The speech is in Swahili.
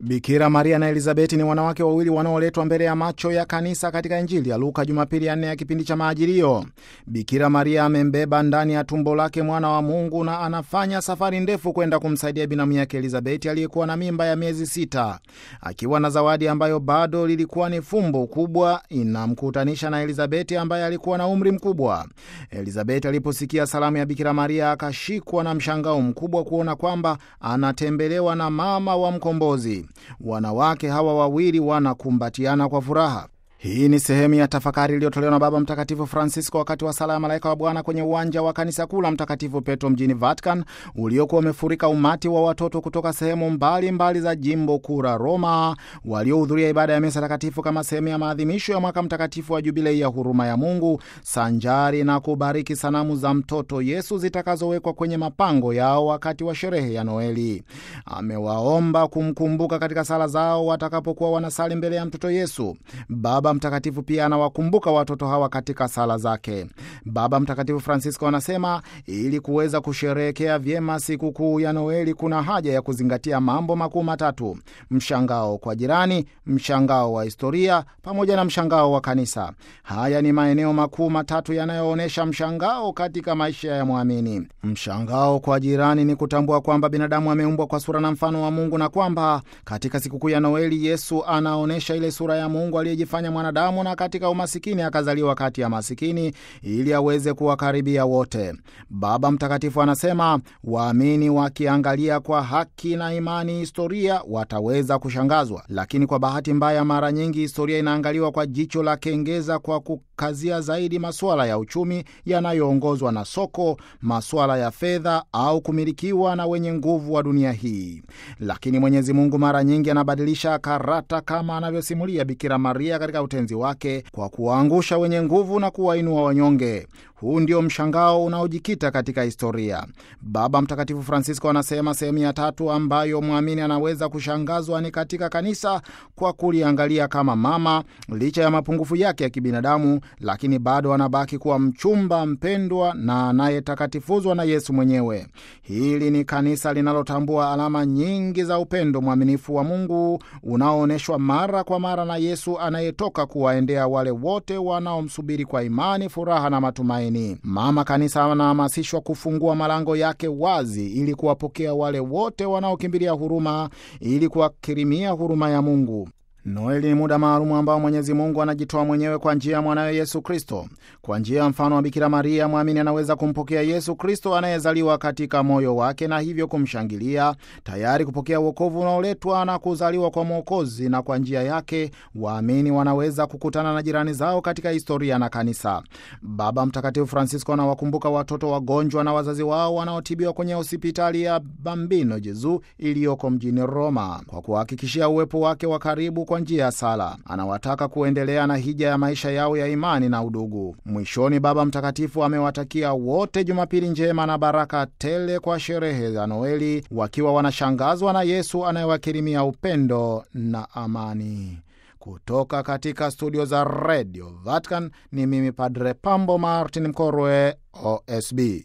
Bikira Maria na Elizabeti ni wanawake wawili wanaoletwa mbele ya macho ya kanisa katika Injili ya Luka Jumapili ya nne ya kipindi cha Majilio. Bikira Maria amembeba ndani ya tumbo lake mwana wa Mungu na anafanya safari ndefu kwenda kumsaidia binamu yake Elizabeti aliyekuwa na mimba ya miezi sita. Akiwa na zawadi ambayo bado lilikuwa ni fumbo kubwa, inamkutanisha na Elizabeti ambaye alikuwa na umri mkubwa. Elizabeti aliposikia salamu ya Bikira Maria akashikwa na mshangao mkubwa kuona kwamba anatembelewa na mama wa mkombozi. Wanawake hawa wawili wanakumbatiana kwa furaha. Hii ni sehemu ya tafakari iliyotolewa na Baba Mtakatifu Francisco wakati wa sala ya malaika wa Bwana kwenye uwanja wa kanisa kuu la Mtakatifu Petro mjini Vatican, uliokuwa umefurika umati wa watoto kutoka sehemu mbalimbali mbali za jimbo kuu la Roma, waliohudhuria ibada ya misa takatifu kama sehemu ya maadhimisho ya mwaka mtakatifu wa Jubilei ya huruma ya Mungu, sanjari na kubariki sanamu za mtoto Yesu zitakazowekwa kwenye mapango yao wakati wa sherehe ya Noeli. Amewaomba kumkumbuka katika sala zao watakapokuwa wanasali mbele ya mtoto Yesu. Baba Mtakatifu pia anawakumbuka watoto hawa katika sala zake. Baba Mtakatifu Francisco anasema ili kuweza kusherehekea vyema sikukuu ya Noeli kuna haja ya kuzingatia mambo makuu matatu: mshangao kwa jirani, mshangao wa historia pamoja na mshangao wa kanisa. Haya ni maeneo makuu matatu yanayoonyesha mshangao katika maisha ya mwamini. Mshangao kwa jirani ni kutambua kwamba binadamu ameumbwa kwa sura na mfano wa Mungu na kwamba katika sikukuu ya Noeli Yesu anaonyesha ile sura ya Mungu aliyejifanya mwanadamu na katika umasikini akazaliwa kati ya masikini ili aweze kuwakaribia wote. Baba Mtakatifu anasema waamini wakiangalia kwa haki na imani historia wataweza kushangazwa, lakini kwa bahati mbaya, mara nyingi historia inaangaliwa kwa jicho la kengeza, kwa kukazia zaidi masuala ya uchumi yanayoongozwa na soko, masuala ya fedha au kumilikiwa na wenye nguvu wa dunia hii. Lakini Mwenyezi Mungu mara nyingi anabadilisha karata, kama anavyosimulia Bikira Maria katika utenzi wake kwa kuwaangusha wenye nguvu na kuwainua wanyonge. Huu ndio mshangao unaojikita katika historia. Baba Mtakatifu Francisco anasema sehemu ya tatu ambayo mwamini anaweza kushangazwa ni katika kanisa, kwa kuliangalia kama mama, licha ya mapungufu yake ya kibinadamu, lakini bado anabaki kuwa mchumba mpendwa na anayetakatifuzwa na Yesu mwenyewe. Hili ni kanisa linalotambua alama nyingi za upendo mwaminifu wa Mungu unaoonyeshwa mara kwa mara na Yesu anayetoka kuwaendea wale wote wanaomsubiri kwa imani, furaha na matumaini. Mama Kanisa anahamasishwa kufungua malango yake wazi ili kuwapokea wale wote wanaokimbilia huruma, ili kuwakirimia huruma ya Mungu. Noeli ni muda maalumu ambao Mwenyezi Mungu anajitoa mwenyewe kwa njia ya mwanawe Yesu Kristo. Kwa njia ya mfano wa Bikira Maria, mwamini anaweza kumpokea Yesu Kristo anayezaliwa katika moyo wake na hivyo kumshangilia, tayari kupokea uokovu unaoletwa na kuzaliwa kwa Mwokozi. Na kwa njia yake waamini wanaweza kukutana na jirani zao katika historia na kanisa. Baba Mtakatifu Francisco anawakumbuka watoto wagonjwa na wazazi wao wanaotibiwa kwenye hospitali ya Bambino Jezu iliyoko mjini Roma, kwa kuhakikishia uwepo wake wa karibu kwa njia ya sala. Anawataka kuendelea na hija ya maisha yao ya imani na udugu. Mwishoni, Baba Mtakatifu amewatakia wote Jumapili njema na baraka tele kwa sherehe za Noeli, wakiwa wanashangazwa na Yesu anayewakirimia upendo na amani. Kutoka katika studio za Radio Vatican ni mimi Padre Pambo Martin Mkorwe, OSB.